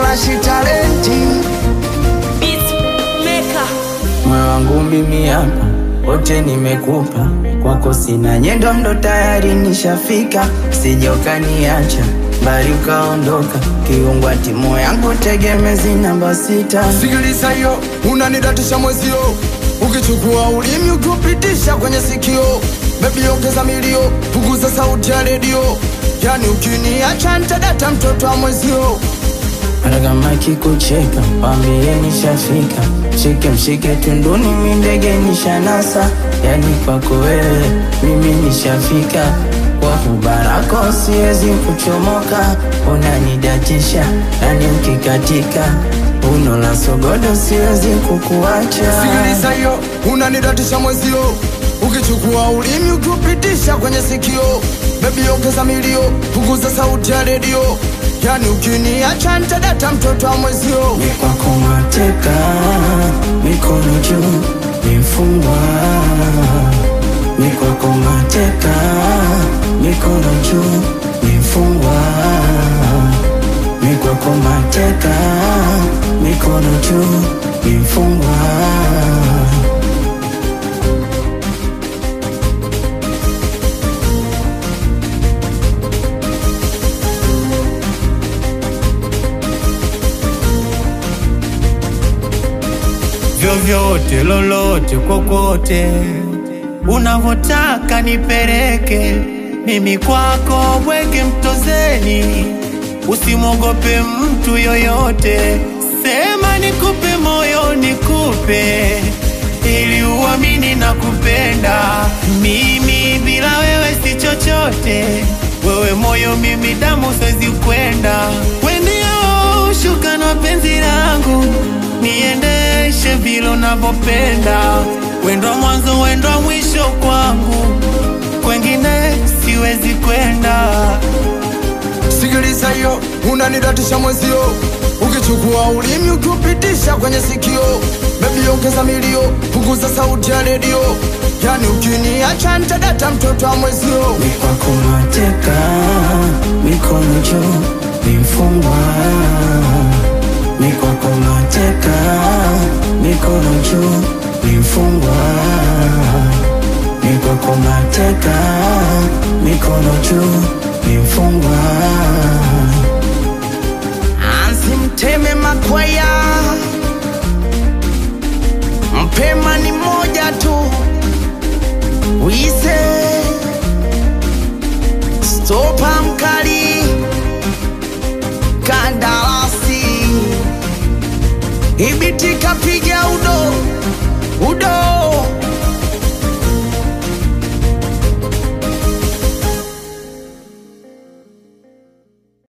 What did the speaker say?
Ashi talenti moyo wangu mimi hapa wote nimekupa kwako, sina nyendo, ndo tayari nishafika, sija ukaniacha mbali ukaondoka, kiungwa timu yangu tegemezi namba sita. Sikiliza hiyo, unanidatisha mwezio, ukichukua ulimi ukiupitisha kwenye sikio, bebi ongeza milio, punguza sauti ya redio, yani ukiniacha nitadata mtoto wa mwezio. Hata kama kikucheka wambie nishafika, mshike mshike tunduni, mi ndege nishanasa, yani kwako wewe mimi nishafika, kwa kubarako siwezi kuchomoka, unanidatisha yani ukikatika uno la sogodo siwezi kukuacha. Sikiliza hiyo, unanidatisha mwezio, ukichukua ulimi ukiupitisha kwenye sikio, bebi ongeza milio, punguza sauti ya redio, yani ukiniacha nitadata mtoto wa mwezio. Ni kwako mateka, mikono juu, ni mfungwa. Ni kwako mateka, mikono juu, ni mfungwa. Ni kwako mateka, mikono juu, ni mfungwa. vyovyote lolote kokote unavotaka nipeleke mimi kwako bwege mtozeni usimwogope mtu yoyote sema nikupe moyo nikupe ili uamini na kupenda mimi bila wewe si chochote wewe moyo mimi damu siwezi kwenda wendio shuka na penzi langu niendeshe vile unavyopenda wendo mwanzo wendo mwisho kwangu kwengine siwezi kwenda Sikiliza hiyo, unanidatisha mwezio, ukichukua ulimi ukiupitisha kwenye sikio, bebi ongeza milio, punguza sauti ya redio, yani ukiniacha nitadata mtoto wa mwezio. Ni kwako mateka, mikono juu, ni mfungwa. Ni kwako mateka, mikono juu, ni mfungwa. Ni kwako mateka, mikono juu, ni mfungwa. Ansi mteme makwaya, mpema ni moja tu, wise stopa mkali, kandarasi ibiti kapiga udo